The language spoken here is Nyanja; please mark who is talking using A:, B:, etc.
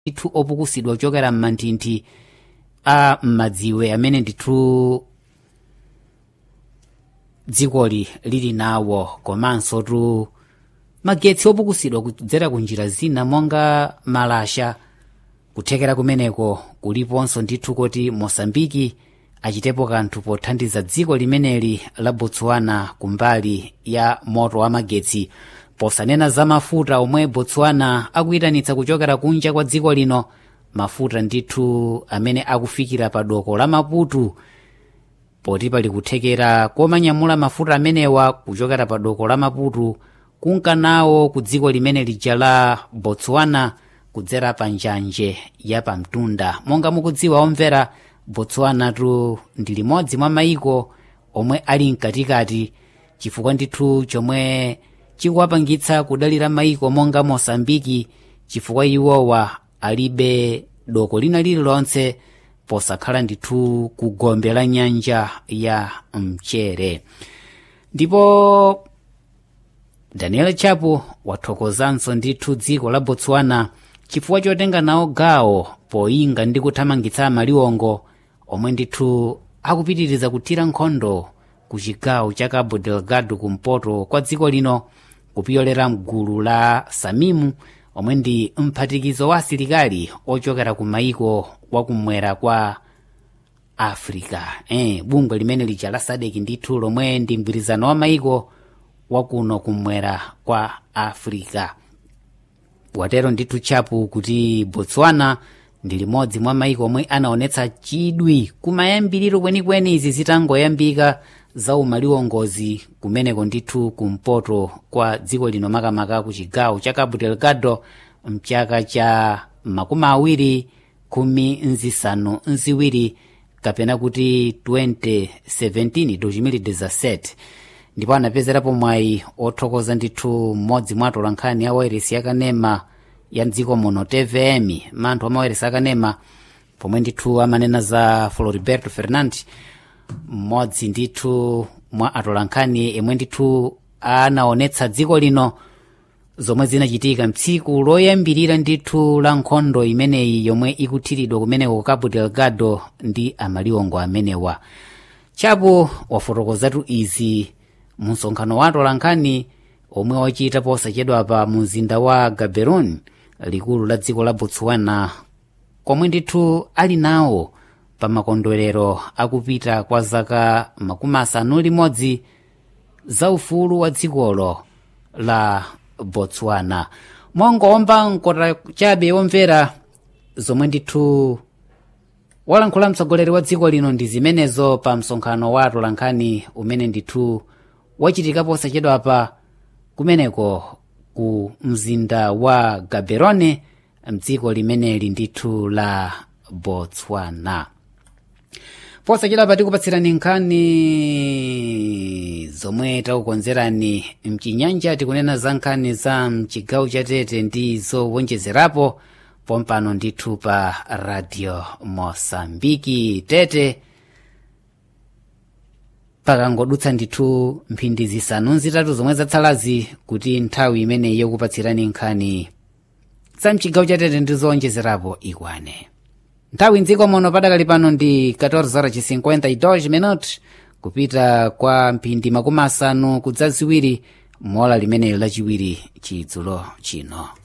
A: ndithu opukusidwa kuchokera m'manthinthi a m'madziwe amene ndithu dzikoli lili nawo komanso tu magetsi opukusidwa kudzera ku njira zina monga malasha kuthekera kumeneko kuliponso ndithu kuti mosambiki achitepo kanthu pothandiza dziko limeneli la botswana kumbali ya moto wa magetsi posanena za mafuta omwe botswana akuyitanitsa kuchokera kunja kwa dziko lino mafuta ndithu amene akufikira pa doko la maputu poti pali kuthekera komanyamula mafuta amenewa kuchokera pa doko la maputu kunkanawo ku dziko limene lija la botswana kudzera pa njanje ya pamtunda monga mukudziwa omvera botswana tu ndi limodzi mwa mayiko omwe ali mkatikati chifukwa ndithu chomwe chikuwapangitsa kudalira mayiko monga mosambiki chifukwa iwowa alibe doko lina lililonse posakhala ndithu ku gombe la nyanja ya mchere ndipo daniel chapo wathokozanso ndithu dziko la botswana chifukwa chotenga nawo gawo poyinga ndi kuthamangitsa maliwongo omwe ndithu akupitiriza kuthira nkhondo ku chigawo cha cabo delgado kumpoto kwa dziko lino kupyolera mgulu la samimu omwe ndi mphatikizo wa asilikali ochokera ku mayiko wakumwera kwa africa eh, bungwe limene lija la sadeki ndithu lomwe ndi mgwirizano wa mayiko wakuno kumwera kwa africa watero ndithu chapu kuti botswana ndi limodzi mwa mayiko omwe anaonetsa chidwi kumayambiriro kwenikweni izi zitangoyambika za umaliwongozi kumeneko ndithu kumpoto kwa dziko lino makamaka ku chigawo cha cabo delgado mchaka cha makumi awiri khumi nzisanu nziwiri kapena kuti 2017 2017 ndipo anapezerapo mwayi othokoza ndithu mmodzi mwa atolankhani a wairesi yakanema ya mdziko muno tvm manthu amawairesi akanema pomwe ndithu amanena za floriberto fernandes mmodzi ndithu mwa atolankhani yemwe ndithu anaonetsa dziko lino zomwe zinachitika mtsiku loyambirira ndithu la nkhondo imeneyi yomwe ikuthiridwa kumeneko ku cabo delgado ndi amaliwongo amenewa chapo wafotokozatu izi mu msonkhano wa atolankhani omwe wachita posachedwa pa mzinda wa gaborone likulu la dziko la botswana komwe ndithu ali nawo pa makondwerero akupita kwa zaka makumi asanu limodzi za ufulu wa dzikolo la botswana mwangomba nkota chabe womvera zomwe ndithu walankhula mtsogoleri wa dziko lino ndi zimenezo pa msonkhano wa atolankhani umene ndithu wachitika posachedwapa kumeneko ku mzinda wa gaborone mdziko limeneli ndithu la botswana posachedwapa tikupatsirani nkhani zomwe takukonzerani mchinyanja tikunena za nkhani za mchigawo cha tete ndi zowonjezerapo pompano ndithu pa radio mosambiki tete pakangodutsa ndithu mphindi zisanu zitatu zomwe zatsalazi kuti nthawi imeneyi yokupatsirani nkhani za mchigawo cha tete ndi zowonjezerapo ikwane nthawi mdziko muno padakali pano ndi 14:52 minute kupita kwa mphindi makumi asanu kudza ziwiri mola limeneli lachiwiri chidzulo chino